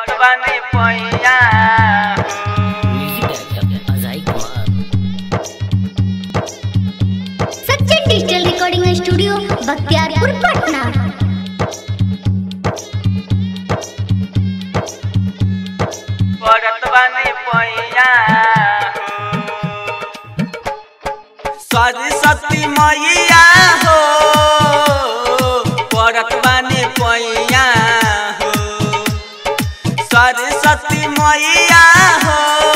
पड़त बानी पैया music director Ajay Kumar Sachin digital recording studio Bakhtiyarpur Patna पड़त बानी पैया सरस्वती मैया हो पड़त बानी पैया हो सरस्वती मैया हो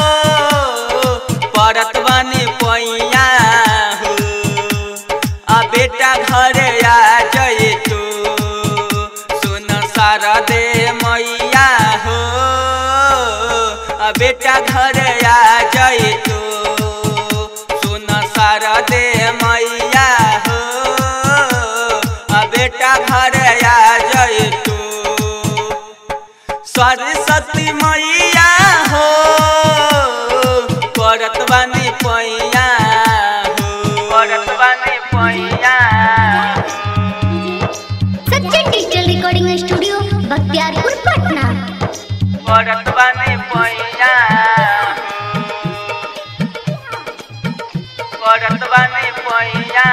पड़त बानी पैया हो आ बेटा घरे आ जाए तू सुन शारदे मैया हो आ बेटा घरे आ जाए तू सुन शारदे मैया हो आ बेटा घरे आ जाए तू सरस्वती मैया हो पड़त बानी पैया हो पड़त बानी पैया Sachin digital recording studio Bakhtiyarpur Patna पड़त बानी पैया पड़त बानी पैया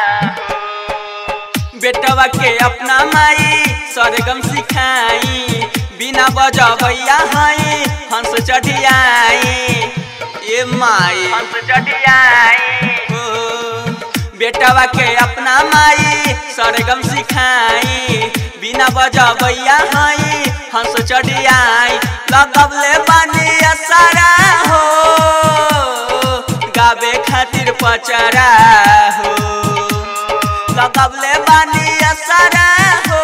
बेटवा के अपना माई सरगम सिखाई बिना बजबैया हई हंस चढ़ियाई ए माई हंस चढ़ियाई बेटवा के अपना माई सरगम सिखाई बिना बजबैया हई हंस चढ़ियाई लगबले बानी सारा हो गावे खातिर पचरा हो लगबले बानी सारा हो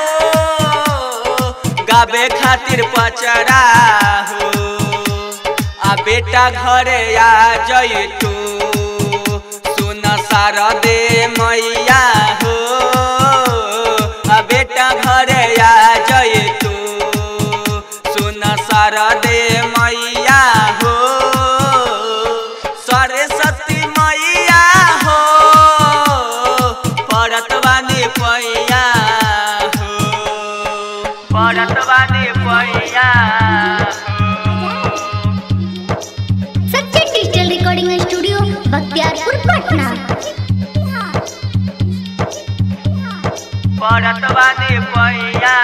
गावे खातिर पचरा हो आ बेटा घरे आ जई तू सुन शारदे मैया हो आ बेटा घरे आ जई तू सुन शारदे मैया हो सरस्वती मैया हो पड़त बानी पैया हो पड़त बानी पैया Sachin digital recording studio Bakhtiyarpur Patna पड़त बानी पैया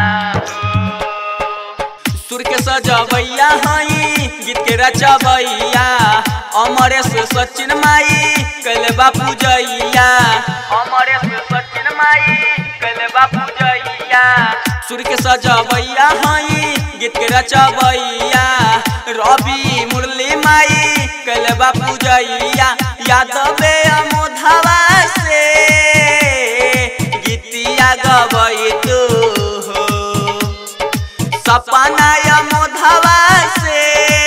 सुर के सजबैया हई गीत के रचबैया अमरेश सचिन माई कैले बापू जैया अमरेश सचिन माई कैले बापू जैया सुर के सजबैया हई गीत के रचबैया रवि मुरली माई कैले बापू जैया यादवे अमोधवा से गीतिया गबै तू हो सपना मोधवा से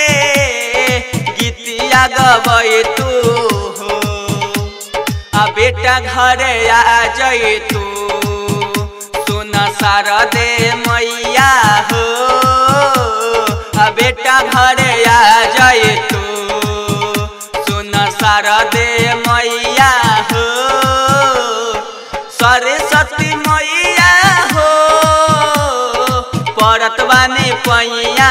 गीतिया गबै तू हो आ बेटा घरे आ जई तू सुन शारदे मैया हो आ बेटा घरे आ जई तू सुन शारदे मैया हो सरस्वती मैया हो पड़त बानी पैया